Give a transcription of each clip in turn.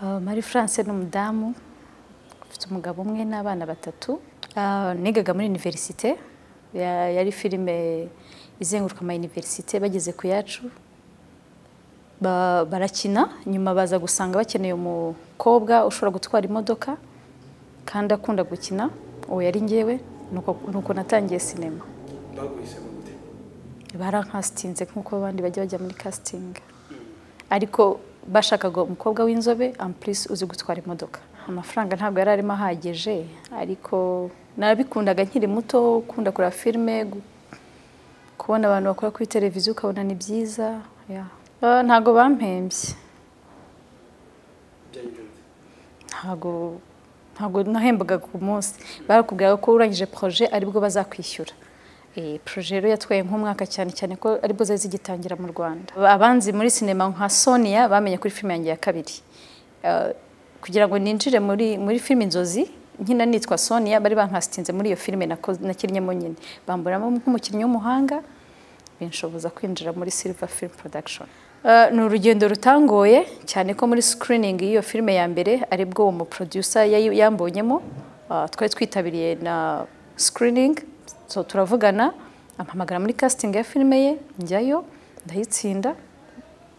Marie France ni umudamu ufite umugabo umwe n'abana batatu Ah, nigaga muri iniverisite ya- yari filime izenguruka ama iniverisite bageze ku yacu Ba- barakina nyuma baza gusanga bakeneye umukobwa ushobora gutwara imodoka kandi akunda gukina uwo yari ngewe nuko nuko natangiye sinema baguhisemo gute barankasitinze nk'uko abandi bajya bajya muri kasitingi ariko bashakaga umukobwa w'inzobe ampurisi uzi gutwara imodoka amafaranga ntabwo yari arimo ahagije ariko narabikundaga nkiri muto ukunda kureba filime gu- kubona abantu bakora kuri televiziyo ukabona ni byiza ya. Ah, ntabwo bampembye byanyuze gute ntabwo ntabwo nahembaga ku munsi barakubwira ko urangije proje aribwo bazakwishyura Eh, proje rero yatwaye nk'umwaka cyane cyane ko aribwo zari zigitangira mu rwanda abanzi muri sinema nka sonia bamenye kuri filime yanjye ya kabiri Eh, kugira ngo ninjire muri muri filime inzozi nkina nitwa sonia bari bankasitinze muri iyo filime nako- nakinnyemo nyine bamburamo nk'umukinnyi w'umuhanga binshoboza kwinjira muri Silver Film Production. Eh, ni urugendo rutangoye cyane ko muri screening y'iyo filime ya mbere aribwo uwo muproducer yayi- yambonyemo eh, twari twitabiriye na screening so turavugana ampamagara muri casting ya filime ye njyayo ndayitsinda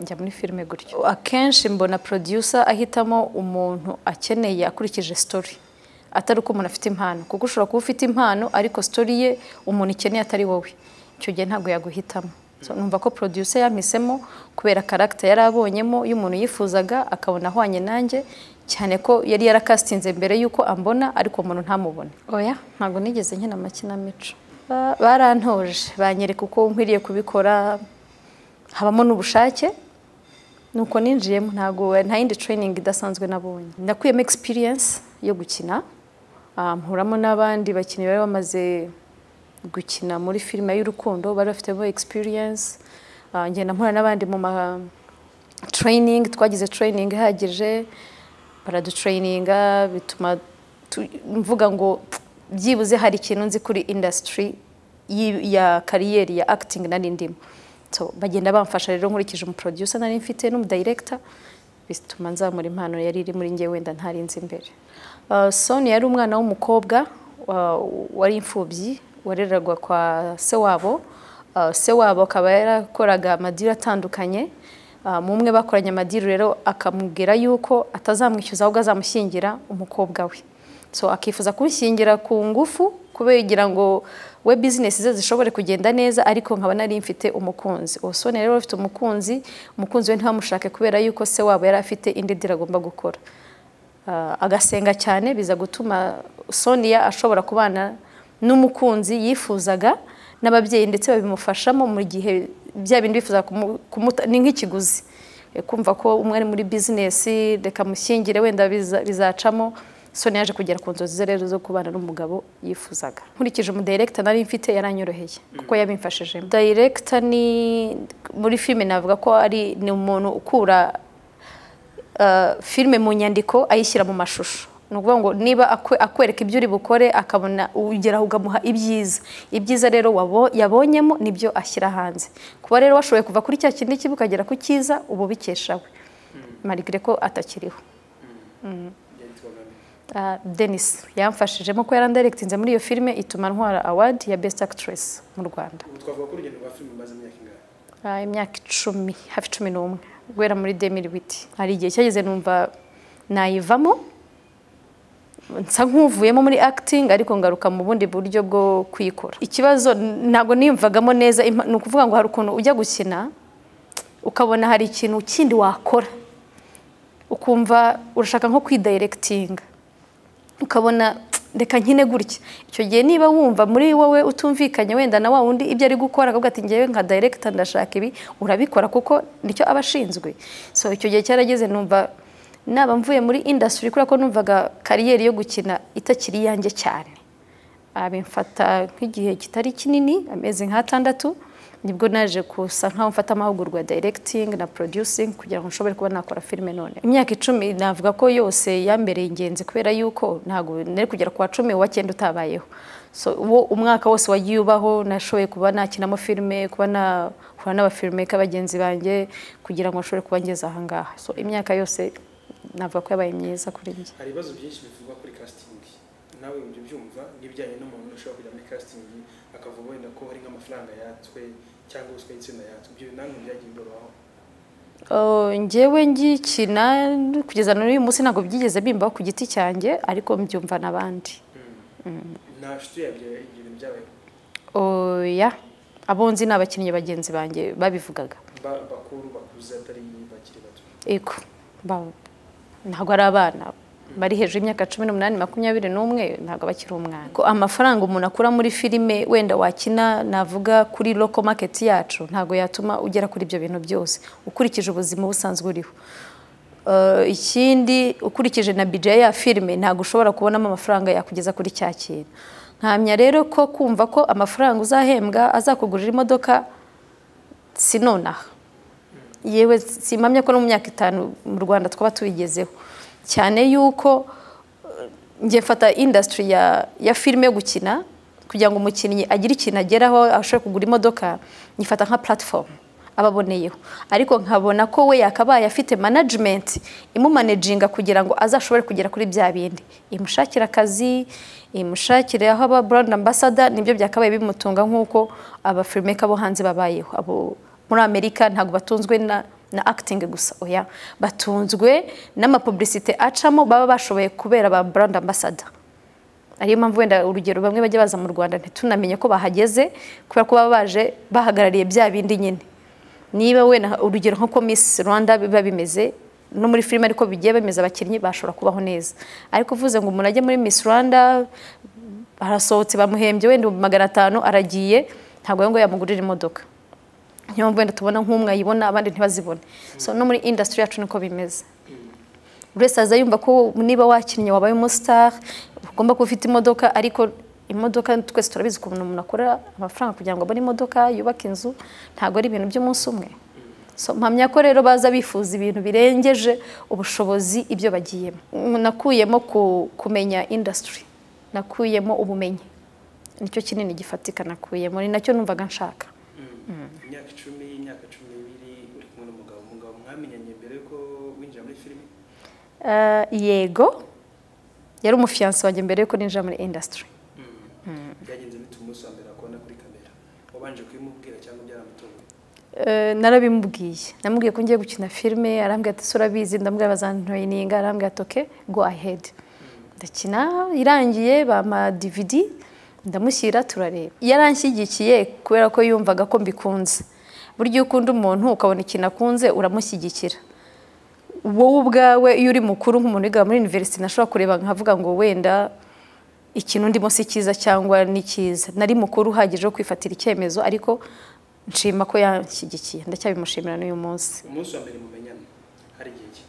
njya muri filime gutyo akenshi mbona producer ahitamo umuntu akeneye akurikije story atari uko umuntu afite impano kuko ushobora kuba ufite impano ariko story ye umuntu ikeneye atari wowe icyo gihe ntabwo yaguhitamo so, numva ko producer yampisemo kubera karagita yari abonyemo y'umuntu yifuzaga akabona ahwanye nanjye cyane ko yari yarakasitinze mbere y'uko ambona ariko umuntu ntamubone oya ntabwo nigeze nkina amakinamico Ba- barantoje banyereka uko nkwiriye kubikora habamo n'ubushake nuko ninjiyemo ntabwo nta yindi training idasanzwe nabonye nakuyemo experience yo gukina Ah, mpuramo n'abandi bakinnyi bari bamaze gukina muri filime y'urukundo bari bafitemo experience Ah, ngenda mpura n'abandi mu ma training twagize training ihagije baradutrayininga bituma tu- mvuga ngo byibuze hari ikintu nzi kuri industry y'i- ya kariyeri ya acting nari ndimo so bagenda bamfasha rero nkurikije umuproducer nari mfite n'umudirector bituma nzamura impano yari iri muri njye wenda ntari nzi imbere Uh, Sonia yari umwana w'umukobwa wa- wari imfubyi warererwa kwa se wabo Uh, se wabo akaba yarakoraga amadiri atandukanye Uh, mu umwe bakoranye amadiri rero akamubwira yuko atazamwishyuza ahubwo azamushyingira umukobwa we so akifuza kumushyingira ku ngufu kugira ngo we bizinesi ze zishobore kugenda neza ariko nkaba nari mfite umukunzi uwo Sonia rero afite umukunzi umukunzi we ntibamushake kubera yuko se wabo yari afite indi diri agomba gukora Ah, agasenga cyane biza gutuma Sonia ashobora kubana n'umukunzi yifuzaga n'ababyeyi ndetse babimufashamo mu gihe bya bindi bifuza kumuta ni nk'ikiguzi Eh, kumva ko umwe ari muri bizinesi reka mushyingire wenda biza- bizacamo Sonia yaje kugera ku nzozi ze rero zo kubana n'umugabo yifuzaga nkurikije umudirekita nari mfite yaranyoroheye kuko yabimfashijemo Director ni muri filime navuga ko ari ni umuntu ukura uh, filime mu nyandiko ayishyira mu mashusho ni ukuvuga ngo niba akwe- akwereka ibyo uri bukore akabona ugeraho ukamuha ibyiza ibyiza rero wabo- yabonyemo nibyo ashyira hanze kuba rero washoboye kuva kuri cya kindi kibi ukagera ku cyiza uba ubikeshawe marigire ko atakiriho byanditswe nande Ah, denis yamfashije kuko yari andiregitinze muri iyo filime ituma ntwara awadi ya best actress mu rwanda ubu twavuga ko urugendo rwa filime umaze imyaka ingahe Ah, imyaka icumi hafi cumi n'umwe guhera muri demiri witi hari igihe cyageze numva nayivamo nsa nk'uvuyemo muri acting ariko ngaruka mu bundi buryo bwo kuyikora ikibazo n- ntabwo niyumvagamo neza impa- ni ukuvuga ngo hari ukuntu ujya gukina ukabona hari ikintu kindi wakora ukumva urashaka nko kwidirectinga ukabona reka nkine gutya icyo gihe niba wumva muri wowe utumvikanye wenda na wa wundi ibyo ari gukora akavuga ati ngewe nka director ndashaka ibi urabikora kuko nicyo aba ashinzwe so icyo gihe cyarageze numva naba mvuye muri industry kubera ko numvaga kariyeri yo gukina itakiri iyanjye cyane abimfata nk'igihe kitari kinini amezi nk'atandatu nibwo naje gusa nkaho mfata amahugurwa ya directing na producing kugira ngo nshobore kuba nakora filime none imyaka icumi navuga ko yose yambereye ingenzi kubera yuko ntabwo nari kugera ku wa cumi uwa cyenda utabayeho so uwo umwaka wose wagiye ubaho nashoboye kuba nakinamo filime kuba nahura n'abafilime bagenzi banjye kugira ngo nshobore kuba ngeze aha ngaha so imyaka yose navuga ko yabaye myiza kuri njye hari ibibazo byinshi bivugwa kuri casting nawe ibyo byumva n'ibijyanye n'umuntu ushobora kujya muri casting akavuga wenda ko hari nk'amafaranga yatswe cyangwa ubuswa y'itsinda yatswe ibyo nanone byagiye biborohaho Oh, njyewe ngikina kugeza n'uyu munsi ntabwo byigeze bimbaho ku giti cyanjye ariko mbyumva n'abandi nta nshuti yabyo ibyo bintu byabayeho oya abo nzi ni abakinnyi bagenzi banjye babivugaga Ba- bakuru bakuze atari bakiri bato ego ba- ntabwo ari abana bari hejuru y'imyaka cumi n'umunani makumyabiri n'umwe ntabwo bakiri umwana ko amafaranga umuntu akura muri filime wenda wakina navuga kuri loko maketi yacu ntabwo yatuma ugera kuri ibyo bintu byose ukurikije ubuzima busanzwe uriho Eh, ikindi ukurikije na budget ya filime ntabwo ushobora kubonamo amafaranga yakugeza kuri cya kintu nkamya rero ko kumva ko amafaranga uzahembwa azakugurira imodoka sinonaha yewe simpamya ko no mu myaka itanu mu rwanda twaba tubigezeho cyane yuko eh, njye mfata industry ya, ya filime yo gukina kugira ngo umukinnyi agire ikintu ageraho ashobore kugura imodoka nyifata nka platform ababoneyeho ariko nkabona ko we yakabaye afite management imumanaginga kugira ngo azashobore kugera kuri bya bindi imushakira akazi imushakire aho aba brand ambassador nibyo byakabaye bimutunga nk'uko abafilmeka bo hanze babayeho abo muri amerika ntabwo batunzwe na na acting gusa oya batunzwe n'amapublicite acamo baba bashoboye kubera ba brand ambassador ariyo mpamvu wenda urugero bamwe bajya baza mu rwanda ntitunamenye ko bahageze kubera ko baba baje bahagarariye bya bindi nyine niba wenda urugero nko miss rwanda biba bimeze no muri filime ariko bigiye bemeza abakinnyi bashobora kubaho neza ariko uvuze ngo umuntu ajye muri miss rwanda arasohotse bamuhembye wenda ibihumbi magana atanu aragiye ntabwo we ngo yamugurira imodoka niyo mpamvu wenda tubona nk'umwe ayibona abandi ntibazibone so no muri industry yacu niko bimeze buri wese aza yumva ko niba wakinnye wabaye umusitari ugomba kuba ufite imodoka ariko imodoka twese turabizi ukuntu umuntu akora amafaranga kugira ngo abone imodoka yubake inzu ntabwo ari ibintu by'umunsi umwe so mpamya ko rero baza bifuza ibintu birengeje ubushobozi ibyo bagiyemo nakuyemo ku- kumenya industry nakuyemo ubumenyi nicyo kinini gifatika nakuyemo ni nacyo numvaga nshaka imyaka icumi imyaka cumi n'ibiri uri kumwe n'umugabo umugabo mwamenyanye mbere yuko winjira muri filime Eh, yego yari umufiyansi wanjye mbere yuko ninjira muri industry byagenze bite umunsi wa mbere akubona kuri kamera wabanje kubimubwira cyangwa byaramutunguye Eh, narabimubwiye namubwiye ko ngiye gukina filime arambwira ati "Se urabizi ndamubwira bazantoyininga arambwira ati oke go ahead ndakina irangiye bampa dvd ndamushyira turareba yaranshyigikiye kubera ko yumvaga ko mbikunze burya iyo ukunda umuntu ukabona ikintu akunze uramushyigikira wowe ubwawe iyo uri mukuru nk'umuntu wiga muri university nashobora kureba nkavuga ngo wenda ikintu ndimo si cyiza cyangwa ni cyiza nari mukuru uhagije wo kwifatira icyemezo ariko nshima ko yanshyigikiye ndacyabimushimira n'uyu munsi umunsi wa mbere mumenyana hari igihe ki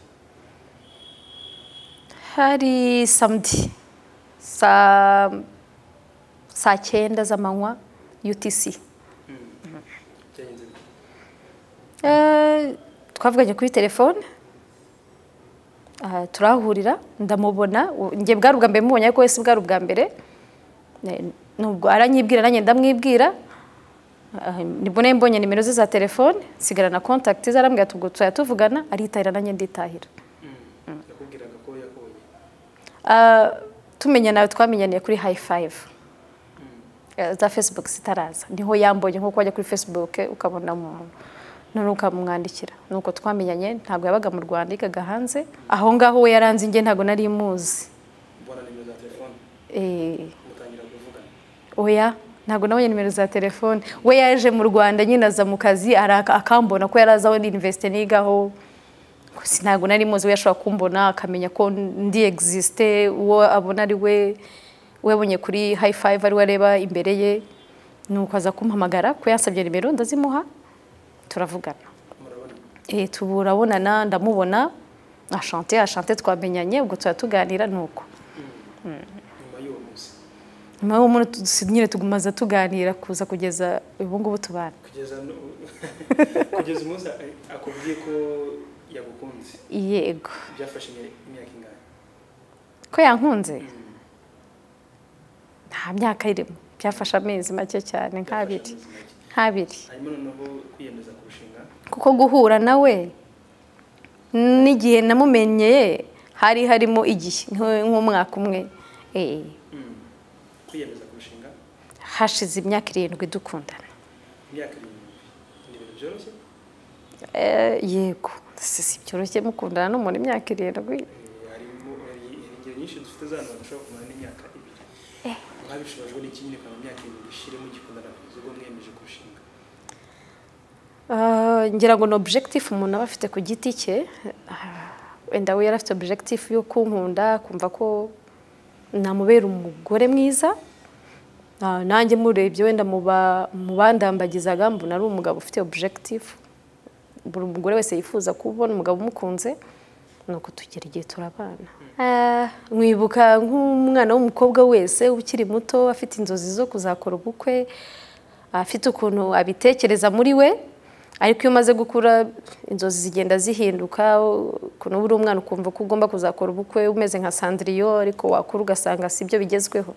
hari samedi saa saa cyenda z'amanywa UTC byagenze bite Eh, twavuganye kuri telefone Ah, turahurira ndamubona u- njye bwari ubwa mbere mubonye ariko wese bwari ubwa mbere Ne- nubwo aranyibwira nanjye ndamwibwira Ah, nibwo nari mbonye nimero ze za telefone nsigara na contact ze arambwira tubwo tuzajya tuvugana aritahira nanjye nditahira yakubwiraga ko yakubonye Ah, tumenya nawe twamenyaniye kuri high five Eh, za facebook zitaraza niho yambonye nkuko wajya kuri facebook ukabona umuntu none ukamwandikira nuko twamenyanye ntabwo yabaga mu rwanda yigaga hanze aho ngaho we yaranze njye ntabwo nari muzi mbona nimero za telefone Eh, mutangira kuvugana oya ntabwo nabonye nimero za telefone we yaje mu rwanda nyine aza mu kazi araka- akambona ko yari azi aho universite nigaho gusa ntabwo nari muzi we yashobora kumbona akamenya ko ndi existe uwo abona ari we we yabonye kuri high five ari we areba imbere ye nuko aza kumpamagara ko yansabye nimero ndazimuha turavugana murabona Eh, tubu urabonana ndamubona ashante ashante twamenyanye ubwo tuba tuganira nuko nyuma y'uwo munsi nyuma y'uwo muntu nyine tugumaza tuganira kuza kugeza ubu ngubu tubana kugeza nu- kugeza umunsi a- akubwiye ko yagukunze yego byafashe imya- imyaka ingahe ko yankunze nta myaka irimo byafashe amezi make cyane nk'abiri Byafashe amezi make. nk'abiri hanyuma noneho kwiyemeza kurushinga kuko guhura nawe n'igihe namumenyeye hari harimo igihe nk'u- nk'umwaka umwe eh, Mm. kwiyemeza kurushinga hashize imyaka irindwi dukundana imyaka irindwi ni ibintu byoroshye Eh, yego si si byoroshye mukundana n'umuntu imyaka irindwi Eh, harimo hari ingero nyinshi dufite z'abantu badashobora kumara n'imyaka ibiri mwabishobojwe n'iki nyine ukaba mu myaka irindwi ishiremo igikundana kugeza ubwo mwiyemeje kurushinga Ah, ngira ngo ni objectif umuntu aba afite ku giti cye Ah, wenda we yari afite objectif yo kunkunda kumva ko namubera umugore mwiza Ah, nanjye murebye wenda mu ba- mu bandambagizaga mbona ari umugabo ufite objectif buri mugore wese yifuza kubona umugabo umukunze ni uko tugera igihe turabana Ah, mwibuka nk'umwana w'umukobwa wese ukiri muto afite inzozi zo kuzakora ubukwe afite ukuntu abitekereza muri we ariko iyo umaze gukura inzozi zigenda zihinduka ukuntu uba uri umwana ukumva ko ugomba kuzakora ubukwe umeze nka sandiriyo ariko wakura ugasanga si byo bigezweho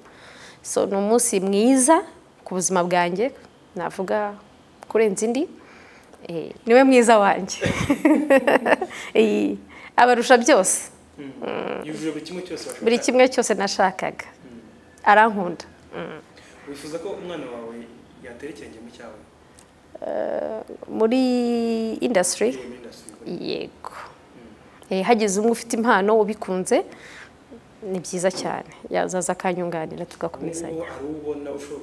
so ni umunsi mwiza ku buzima bwanjye navuga kurenza indi Eh, niwe mwiza wanjye Eh, abarusha byose yujuje buri kimwe cyose washaka. buri kimwe cyose nashakaga arankunda Mm. wifuza ko umwana wawe yatera ikirenge mu cyawe Eh, muri indasitiri Iyo myenda si iyo. yego Eh, hagize umwe ufite impano ubikunze ni byiza cyane yazaza akanyunganira tugakomezanya Ubu hari uwo ubona usho-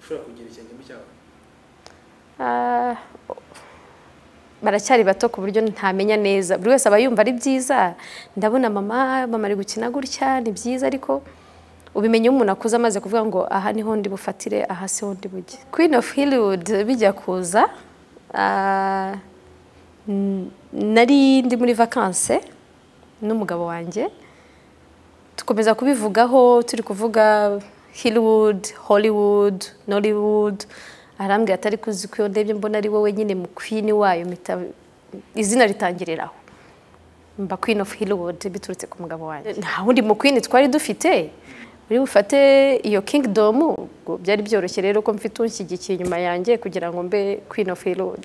ushobora kugira ikirenge mu cyawe Ah, baracyari bato ku buryo ntamenya neza buri wese aba yumva ari byiza ndabona mama mama ari gukina gutya ni byiza ariko ubimenya iyo umuntu akuze amaze kuvuga ngo aha niho ndi bufatire aha siho ndi bujye queen of Hollywood bijya kuza ah, n- nari ndi muri vakanse n'umugabo wanjye dukomeza kubivugaho turi kuvuga Hollywood, Hollywood, Nollywood arambwira atari kuzi ko iyo ndebye mbona ari wowe nyine mu queen wayo mpita izina ritangirira aho mba queen of Hollywood biturutse ku mugabo wanjye nta wundi mu queen twari dufite uri bufate iyo kingdom ubwo byari byoroshye rero ko mfite unshyigikiye inyuma yanjye kugira ngo mbe queen of Hollywood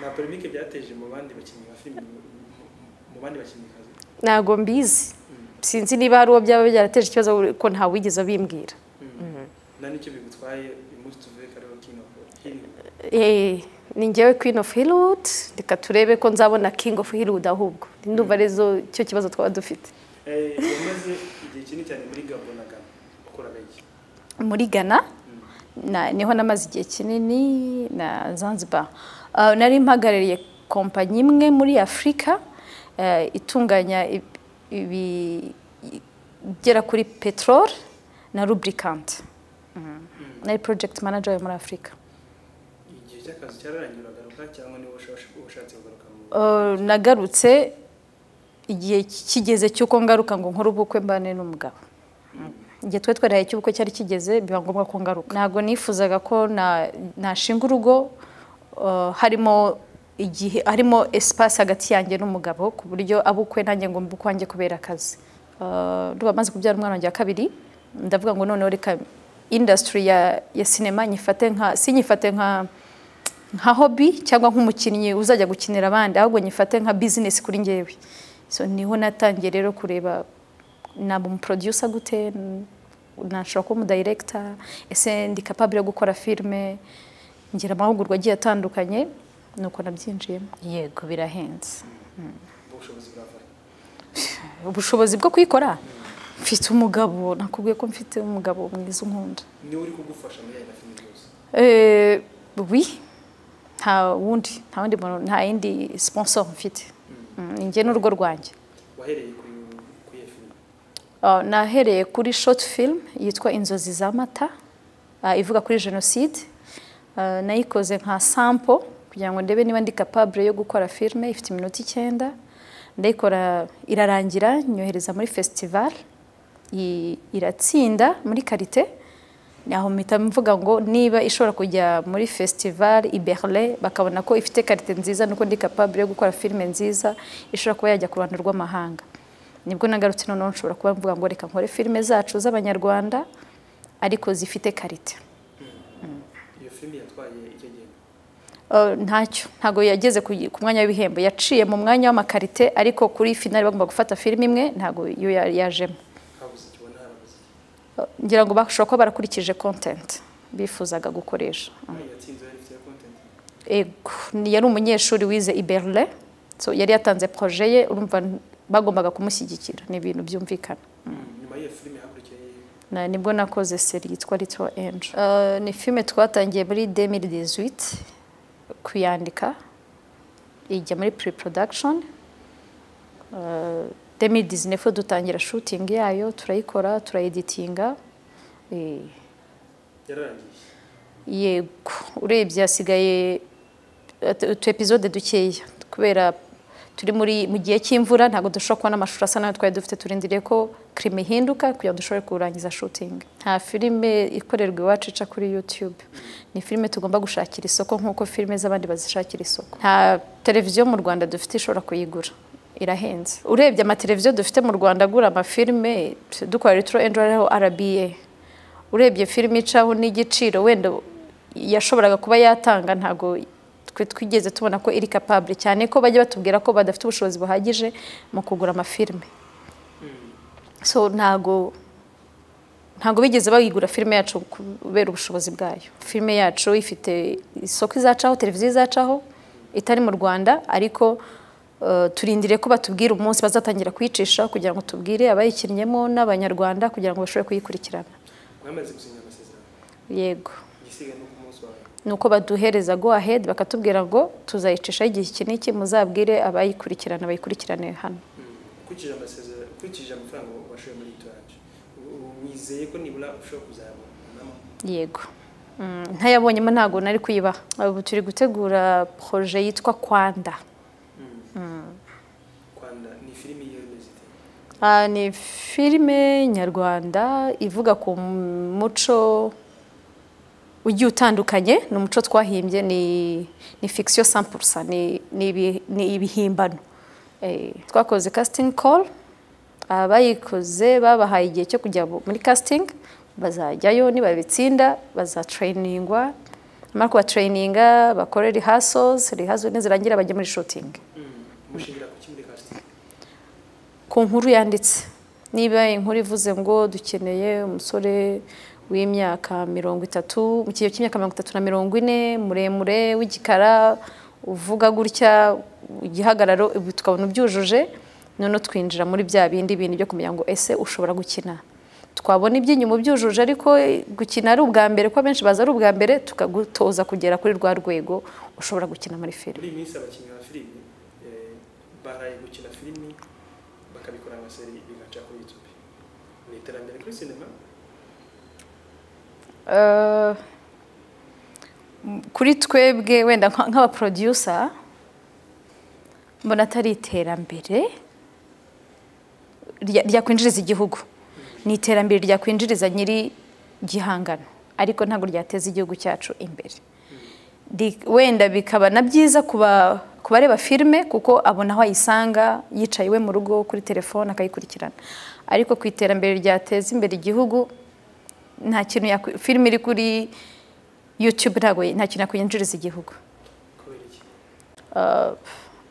nta polemike byateje mu bandi bakinnyi ba filime mu- mu- mu bandi bakinnyikazi ntago mbizi sinzi niba hari uwo byaba byarateje ikibazo ko nta wigeze bimbwira na nicyo bigutwaye uyu munsi tuvuye ko ariwo king of Hill. Eh, ni njyewe queen of Hollywood reka turebe ko nzabona king of Hollywood ahubwo ndumva arizo cyo kibazo twaba dufite Eh, wamaze igihe kinini cyane muri gabo na gabo ukora benshi muri Ghana na, niho namaze igihe kinini na Zanzibar Ah, nari mpagarariye kompanyi imwe muri Afurika eh, itunganya ib- ibi- igera kuri petrol na lubricant Mhm. nari project manager yo muri Afurika igihe cy'akazi cyararangiye uragaruka cyangwa niba ushash- ushatse kugaruka mu Eh, nagarutse igihe kigeze cy'uko ngaruka ngo nkore ubukwe mbane n'umugabo igihe twari twarahaye cy'ubukwe cyari kigeze biba ngombwa ko ngaruka ntabwo nifuzaga ko na- nashinga urugo eh, harimo igihe harimo espace hagati yanjye n'umugabo ku buryo abukwe nanjye ngo mbe ukwanjye kubera akazi Eh, ndumva maze kubyara umwana wanjye wa kabiri ndavuga ngo noneho reka industry ya, ya sinema nyifate nka sinyifate nka nka hobby cyangwa nk'umukinnyi uzajya gukinira abandi ahubwo nyifate nka business kuri njyewe so niho natangiye rero kureba naba umuproducer gute n- nashobora kuba umudirector ese ndi capable yo gukora filime ngira amahugurwa agiye atandukanye nuko nabyinjiyemo yego birahenze bushobozi burava ubushobozi bwo kuyikora mfite umugabo nakubwiye ko mfite umugabo mwiza unkunda niwe uri kugufasha muri aya filime zose Eh, oui nta wundi nta wundi muntu nta yindi sponsor mfite Mm, ni njye n'urugo rwanjye wahereye kuri kuri iyo filime Ah, nahereye kuri short film yitwa inzozi z'amata ah, ivuga kuri jenoside Ah, nayikoze nka sample kugira ngo ndebe niba ndi capable yo gukora filime ifite iminota icyenda ndayikora irarangira nyohereza muri festival i- iratsinda muri karite aho mpita mvuga ngo niba ishobora kujya muri festival i Berlin bakabona ko ifite karite nziza nuko ndi capable yo gukora filime nziza ishobora kuba yajya ku ruhando rw'amahanga nibwo nagarutse noneho nshobora kuba mvuga ngo reka nkore filime zacu z'abanyarwanda ariko zifite karite iyo filime yatwaye icyo gihe eh, ntacyo ntabwo yageze ku ku mwanya w'ibihembo yaciye mu mwanya w'amakarite ariko kuri finali bagomba gufata filime imwe ntabwo yo ya- yajemo habuze ikibona harabuze iki Eh, ngira ngo bashobora kuba barakurikije content bifuzaga gukoresha Aho yatsinze yari ifite ya content Ego, ni- yari umunyeshuri wize i Berlin so yari yatanze projet ye urumva n- bagombaga kumushyigikira ni ibintu byumvikana nyuma y'iyo filime hakurikiye Na- nibwo nakoze seri yitwa Little Angel Eh, ni filime twatangiye muri 2018 kuyandika ijya muri pre production Eh, 2019 fo dutangira shooting yayo turayikora turayeditinga Eh, yararangiye yego urebye hasigaye utu- utu episode dukeya kubera turi muri mu gihe cy'imvura ntabwo dushobora kubona amashusho asa nayo twari dufite turindiriye ko kirima ihinduka kugira ngo dushobore kurangiza shooting nta filime ikorerwa iwacu ica kuri youtube ni filime tugomba gushakira isoko nk'uko filime z'abandi bazishakira isoko nta televiziyo mu rwanda dufite ishobora kuyigura irahenze urebye amateleviziyo dufite mu rwanda agura amafilime dukora retro angel ariho rba urebye filime icaho n'igiciro wenda yashoboraga kuba yatanga ntabwo twe twigeze tubona ko iri capable cyane ko bajya batubwira ko badafite ubushobozi buhagije mu kugura amafilime so ntago ntago bigeze bayigura filime yacu kubera ubushobozi bwayo filime yacu ifite isoko izacaho televiziyo izacaho itari mu rwanda ariko eh, turindiriye ko batubwira umunsi bazatangira kuyicisha kugira ngo tubwire abayikinnyemo n'abanyarwanda kugira ngo bashobore kuyikurikirana mwamaze gusinya amasezerano yego igisiga no ku munsi wawe nuko baduhereza go ahead bakatubwira ngo tuzayicishaho igihe iki n'iki muzabwire abayikurikirana bayikurikirane hano ukurikije amasezerano ukurikije amafaranga washoye muri itoranje mwizeye ko nibura ushobora kuzayabona nama yego Mm, ntayabonyemo ntabwo nari kuyibaha ubu turi gutegura proje yitwa kwanda kwanda ni filime y'iyo imeze ite Ah, ni filime nyarwanda ivuga ku muco ugiye utandukanye ni umuco twahimbye ni ni fikisiyo sampurusa ni ni ibi- ni ibihimbano Eh, twakoze casting call abayikoze babahaye igihe cyo kujya mu- muri casting bazajyayo nibabitsinda bazatrayiningwa nyamara kubatrayininga bakore rehearsals rehearsals nizirangira bajya muri shooting mushingira ku kimwe casting ku nkuru yanditse niba inkuru ivuze ngo dukeneye umusore w'imyaka mirongo itatu mu kigero cy'imyaka mirongo itatu na mirongo ine muremure w'igikara uvuga gutya igihagararo ubu tukabona ubyujuje noneho twinjira muri bya bindi bintu byo kumenya ngo ese ushobora gukina twabona iby'inyuma ubyujuje ariko gukina ari ubwa mbere ko abenshi baza ari ubwa mbere tukagutoza kugera kuri rwa rwego ushobora gukina muri filime muri iyi minsi abakinnyi ba filime eh, baraye gukina filime bakabikora amaseri bigaca kuri youtube ni iterambere kuri sinema Eh, kuri twebwe wenda nka- nk'abaproducer mbona atari iterambere rya- ryakwinjiriza igihugu ni iterambere ryakwinjiriza nyiri gihangano ariko ntabwo ryateza igihugu cyacu imbere Di- wenda bikaba na byiza kuba kubareba filime kuko abona aho ayisanga yicaye iwe mu rugo kuri telefone akayikurikirana ariko ku iterambere ryateza imbere igihugu nta kintu yakwi- filime iri kuri YouTube ntabwo nta kintu yakwinjiriza igihugu kubera iki Uh,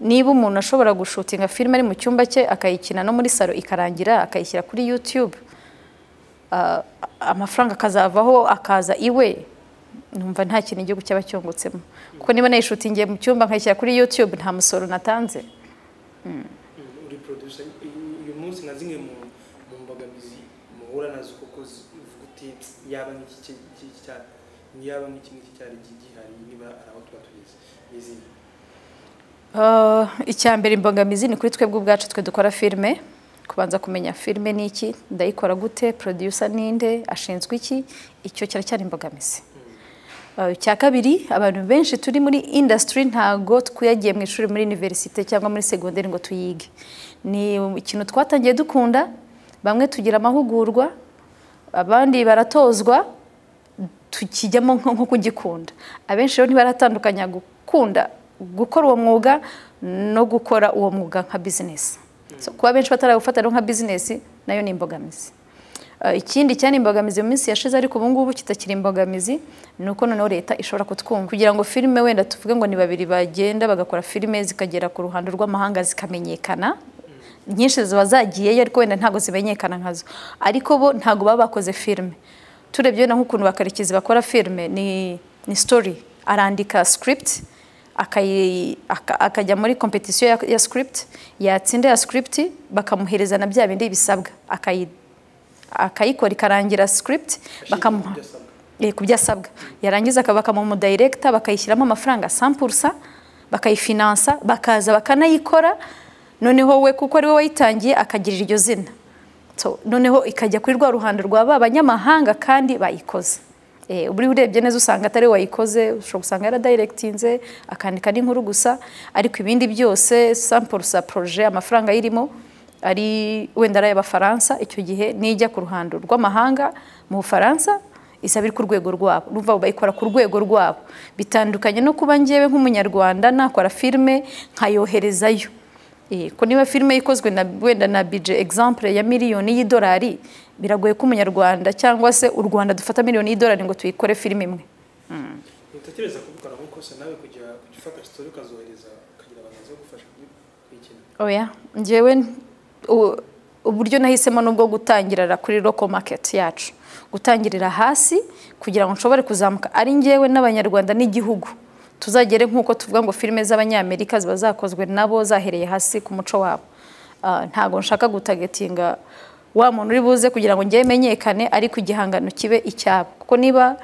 niba umuntu ashobora gushutinga filime ari mu cyumba cye akayikina no muri salo ikarangira akayishyira kuri YouTube uh, amafaranga akazavaho akaza iwe numva nta kintu igihugu cyaba cyungutsemo kuko niba nayishutingiye mu cyumba nkayishyira kuri YouTube nta musoro natanze Mm, uri producer uyu- uyu munsi nka zimwe mu mu mbogamizi muhura nazo kuko zi- uvuga uti yaba nk'iki ki- ki- cya- yaba nk'iki ngiki cyari gi- gihari niba ari aho tuba tugeze ni izihe Uh, icya mbere imbogamizi ni kuri twebwe ubwacu twe dukora filime kubanza kumenya filime ni iki ndayikora gute producer ninde ashinzwe iki icyo kiracyari imbogamizi Uh, icya kabiri abantu benshi turi muri industry ntago twiyagiye mu ishuri muri universite cyangwa muri segonderi ngo tuyige ni ikintu twatangiye dukunda bamwe tugira amahugurwa abandi baratozwa tukijyamo nko nko kugikunda abenshi rero ntibaratandukanya gukunda gukora uwo mwuga no gukora uwo mwuga nka bizinesi so, kuba benshi batarawufata rero nka bizinesi nayo ni imbogamizi Eh, ikindi cyane imbogamizi mu minsi yashize ariko ubu ngubu kitakiri imbogamizi ni uko noneho leta ishobora kutwumva kugira ngo filime wenda tuvuge ngo ni babiri bagenda bagakora filime zikagera ku ruhando rw'amahanga zikamenyekana nyinshi ziba zagiyeyo ariko wenda ntabwo zimenyekana nkazo ariko bo ntabwo baba bakoze filime turebye na nk'ukuntu bakarekezi bakora filime ni ni story arandika script akayi- aka- akajya muri competition ya, ya script yatsinda ya script bakamuhereza na bya bindi bisabwa akayi akayikora ikarangira script bakamuha Byasabwa. eh, ku byo asabwa yarangiza aka- bakamuha umudayirekita bakayishyiramo amafaranga sampursa bakayifinansa bakaza bakanayikora noneho we kuko ari we wayitangiye akagirira iryo zina so, noneho ikajya kuri rwa ruhando rwa ba banyamahanga kandi bayikoze Eh, ubu urebye neza usanga atari we wayikoze ushobora gusanga yaradayirekitinze akandika n'inkuru gusa ariko ibindi byose sampursa poroje amafaranga ayirimo ari wenda ari ay'abafaransa icyo gihe nijya ku ruhando rw'amahanga mu bufaransa isaba iri ku rwego rwabo urumva bayikora ku rwego rwabo bitandukanye no kuba ngewe nk'umunyarwanda nakora filime nkayoherezayo Eh, ko niba filime ikozwe na wenda na bije exemple ya miliyoni y'idolari biragoye ko umunyarwanda cyangwa se u rwanda dufata miliyoni y'idolari ngo tuyikore filime imwe ntutekereza kubikora nko kose nawe kujya kujya ufata sitori ukazohereza ukagira abantu baza kugufasha kuyi- kuyikina oya njyewe u- uburyo nahisemo ni ubwo gutangirira kuri local market yacu gutangirira hasi kugira ngo nshobore kuzamuka ari njyewe n'abanyarwanda n'igihugu tuzagere nk'uko tuvuga ngo filime z'abanyamerika ziba zakozwe nabo zahereye hasi ku muco wabo Ah, ntabwo nshaka gutagetinga wa muntu uri buze kugira ngo njyewe menyekane ariko igihangano kibe icyabo kuko niba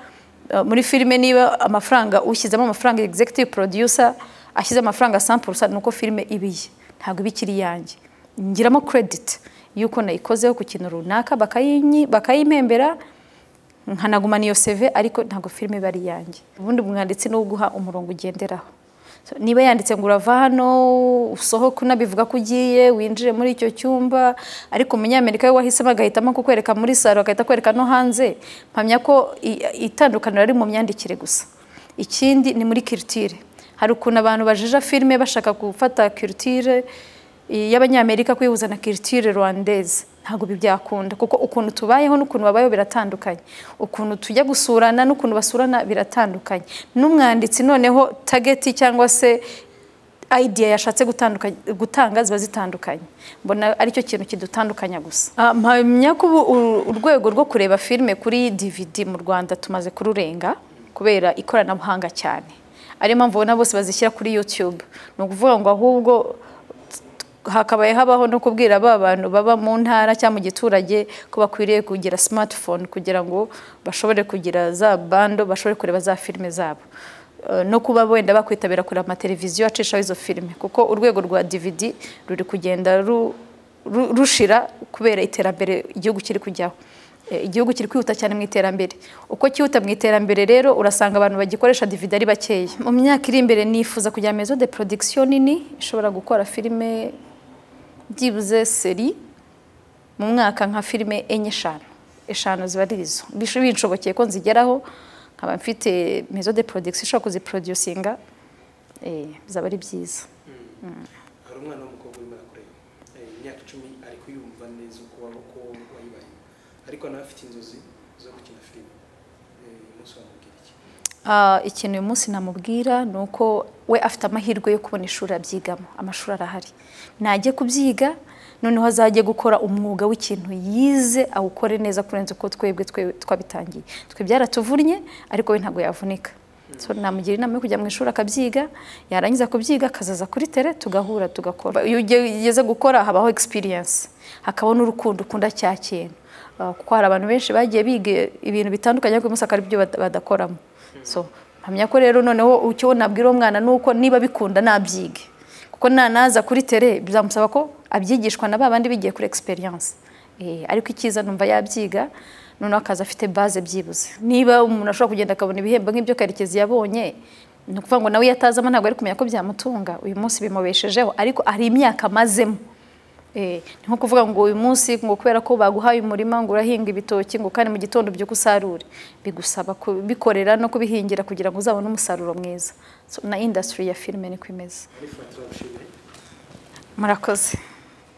Uh, muri filime niba amafaranga ushyizemo amafaranga executive producer ashyize amafaranga 100% nuko filime ibiye ntabwo ibikiri yanjye ngiramo credit yuko nayikozeho ku kintu runaka bakayinyi bakayimpembera nkanagumana iyo CV ariko ntabwo filime iba ari yanjye ubundi umwanditsi ni uguha umurongo ugenderaho So, niba yanditse ngo urava hano usohoke unabivuga ko ugiye winjire muri icyo cyumba ariko umunyamerika we wahisemo agahitamo kukwereka muri saro agahita akwereka no hanze mpamya ko i- itandukaniro ari mu myandikire gusa ikindi ni muri kirutire hari ukuntu abantu bajija filime bashaka gufata kirutire y'abanyamerika kuyihuza na kirutire rwandaise ntabwo ibi byakunda kuko ukuntu tubayeho n'ukuntu babayeho biratandukanye ukuntu tujya gusurana n'ukuntu basurana biratandukanye n'umwanditsi noneho tageti cyangwa se idea yashatse gutandukanya- gutanga ziba zitandukanye mbona aricyo kintu kidutandukanya gusa Ah, mpamya ko ubu u- urwego rwo kureba filime kuri dvd mu rwanda tumaze kururenga kubera ikoranabuhanga cyane ariyo mpamvu ubona bose bazishyira kuri youtube ni ukuvuga ngo ahubwo hakabaye habaho no kubwira ba bantu baba mu ntara cyangwa mu giturage ko bakwiriye kugira smartphone kugira ngo bashobore kugira za bando bashobore kureba za filime zabo Eh, no kuba wenda bakwitabira kureba amateleviziyo acishaho izo filime kuko urwego rwa DVD ruri kugenda ru- ru- rushira kubera iterambere igihugu kiri kujyaho Eh, igihugu kiri kwihuta cyane mu iterambere uko cyihuta mu iterambere rero urasanga abantu bagikoresha DVD ari bakeya mu myaka iri imbere nifuza kugira maison de production nini ishobora gukora filime byibuze seri mu mwaka nka filime enye eshanu eshanu ziba ari izo Bisho- binshobokeye ko nzigeraho nkaba mfite maison de production ishobora kuziproducinga eh, bizaba ari byiza hari umwana w'umukobwa urimo arakureba Eh, imyaka icumi ariko yumva neza uko waba- uko wayibaye ariko nawe afite inzozi zo gukina filime Eh, uyu munsi wamubwira iki Ah, ikintu uyu munsi namubwira ni uko we afite amahirwe yo kubona ishuri abyigamo amashuri arahari najye kubyiga noneho azajye gukora umwuga w'ikintu yize awukore neza kurenza uko twebwe twe- twabitangiye twe byaratuvunnye ariko we ntabwo yavunika so namugira inama yo kujya mu ishuri akabyiga yarangiza kubyiga akazaza kuri tere tugahura tugakora iyo ugeze gukora habaho experience hakabaho n'urukundo ukunda cya kintu Uh, kuko hari abantu benshi bagiye biga ibintu bitandukanye ariko uyu munsi akaba ari byo bada- badakoramo so mpamya ko rero noneho icyo nabwira uwo mwana ni uko niba bikunda nabyige kuko nanaza kuri tere bizamusaba ko abyigishwa na ba bandi bigiye kuri experience Eh, ariko icyiza numva yabyiga noneho akaza afite base byibuze niba umuntu ashobora kugenda akabona ibihembo nk'ibyo karekezi yabonye ni ukuvuga ngo nawe iyo atazamo ntabwo ari kumenya ko byamutunga uyu munsi bimubeshejeho ariko hari imyaka amazemo Eh, ni nko kuvuga ngo uyu munsi ngo kubera ko baguhaye umurima ngo urahinga ibitoki ngo kandi mu gitondo byuko usarure bigusaba kubikorera no kubihingira kugira ngo uzabone umusaruro mwiza so, na industry ya filime niko imeze muri fanta turagushimiye murakoze